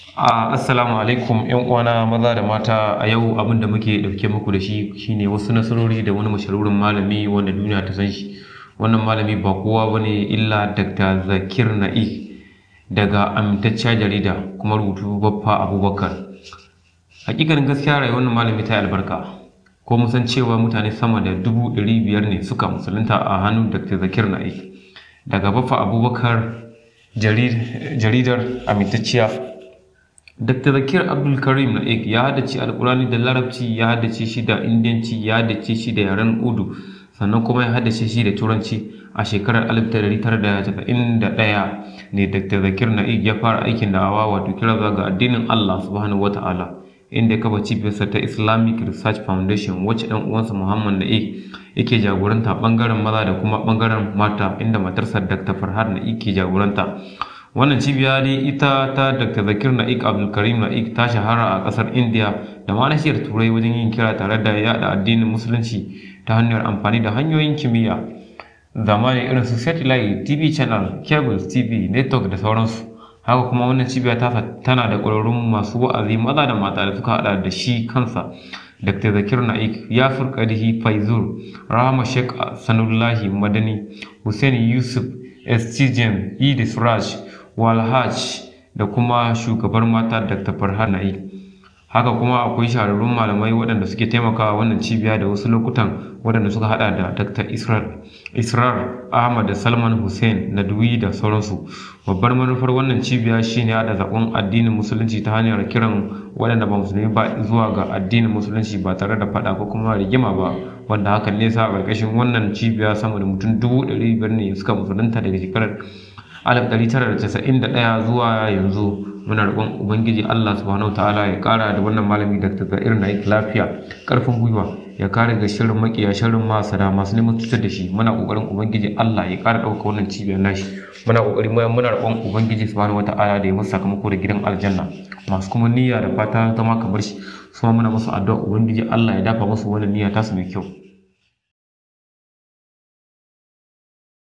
A assalamu alaikum yan uwana maza da mata a yau abin da muke dauke muku da shi shine wasu nasarori da wani mashahurin malami wanda duniya ta san shi wannan malami ba kowa bane illa Dr. Zakir Naik daga amintacciyar jarida kuma rubutu Baffa Abubakar hakikanin gaskiya rayuwar wannan malami ta yi albarka ko mun san cewa mutane sama da dubu ɗari biyar ne suka musulunta a hannun Dr. Zakir Naik daga Baffa Abubakar jaridar amintacciya Dr. Zakir Abdul Karim Naik ya haddace Alkurani da Larabci, ya haddace shi da Indiyanci, ya haddace shi da yaren Udu, sannan kuma ya haddace shi da Turanci a shekarar 1991 ne Dr. Zakir Naik ya fara aikin da'awa wato kira ga addinin Allah subhanahu wata'ala inda ya kafa cibiyarsa ta Islamic Research Foundation wacce ɗan uwansa Muhammad Naik yake jagoranta bangaren maza da kuma bangaren mata inda matarsa Dr. Farhad Naik ke jagoranta. wannan cibiya dai ita ta dr zakir na'ik abdulkarim na'ik ta shahara a kasar india da ma nashiyar turai wajen yin kira tare da yada addinin musulunci ta hanyar amfani da hanyoyin kimiyya zamani irin su satellite tv channel cables tv network da sauransu haka kuma wannan cibiya ta tana da ƙwararrun masu wa'azi maza da mata da suka hada da shi kansa dr zakir na'ik ya furkadihi faizur rahama sheikh sanullahi madani hussein yusuf estijem idis raj walhaj da kuma shugabar mata dr farhan na'i haka kuma akwai shahararrun malamai waɗanda suke taimakawa wannan cibiya da wasu lokutan waɗanda suka hada da dr israr ahmad da salman hussein nadwi da sauransu babbar manufar wannan cibiya shine hada zaɓen addinin musulunci ta hanyar kiran waɗanda ba musulmi ba zuwa ga addinin musulunci ba tare da faɗa ko kuma rigima ba wanda hakan ne sa a ƙarƙashin wannan cibiya sama da mutum dubu ɗari biyar ne suka musulunta daga shekarar 1991 zuwa yanzu muna roƙon ubangiji Allah subhanahu ta'ala ya ƙara da wannan malami da ta irin aiki lafiya ƙarfin gwiwa ya kare ga shirin makiya shirin masada masu neman cutar da shi muna ƙoƙarin ubangiji Allah ya ƙara ɗauka wannan cibiyar nashi muna ƙoƙari muna roƙon ubangiji subhanahu ta'ala da ya musu sakamako da gidan aljanna masu kuma niyya da fata ta ma kamar shi su muna musu addu'a ubangiji Allah ya dafa musu wannan niyya tasu mai kyau